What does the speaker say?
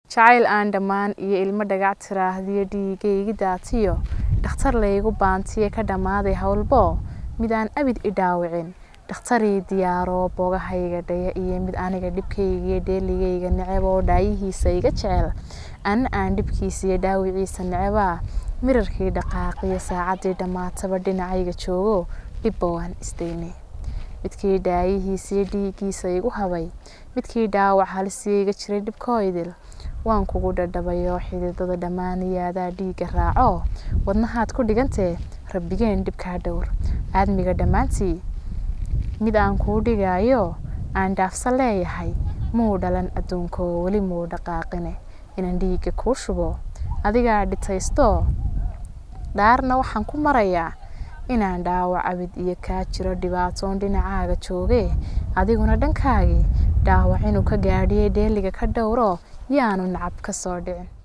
jacayl aan dhammaan iyo ilmo dhagac tiraahdiyo dhiigaygi daatiyo dhakhtar laygu baantiye ka dhammaaday howlbo mid aan abid i dhaawicin dhakhtarii diyaaroo boogahayga dhaya iyo mid aniga dhibkaygiiyo dheeligayga neceb oo dhaayihiisa iga jecel anna aan dhibkiisa iyo dhaawiciisa necebaa mirarkii dhaqaaqiyo saacaddii dhammaataba dhinacayga joogo dhibba waan isdaynay midkii dhaayihiisiyo dhiiggiisa igu habay midkii dhaawac halisiyo iga jiray dhibkooydil waan kugu dhadhabayoo xididada dhammaaniyaadaa dhiigga raaco wadnahaad ku dhigantee rabbigeen dhibkaa dhowr aadmiga dhammaantii mid aan kuu dhigaayo aan dhaafsa leeyahay muu dhalan adduunkoo weli muu dhaqaaqine inaan dhiigga kuu shubo adigaa dhitaystoo dhaarna waxaan ku marayaa inaan dhaawac abid iyo kaa jiro dhibaatoon dhinacaaga joogee adiguna dhankaagii dhaawac inuu ka gaadhiyay dheeliga ka dhowro yaanu nacab ka soo dhicin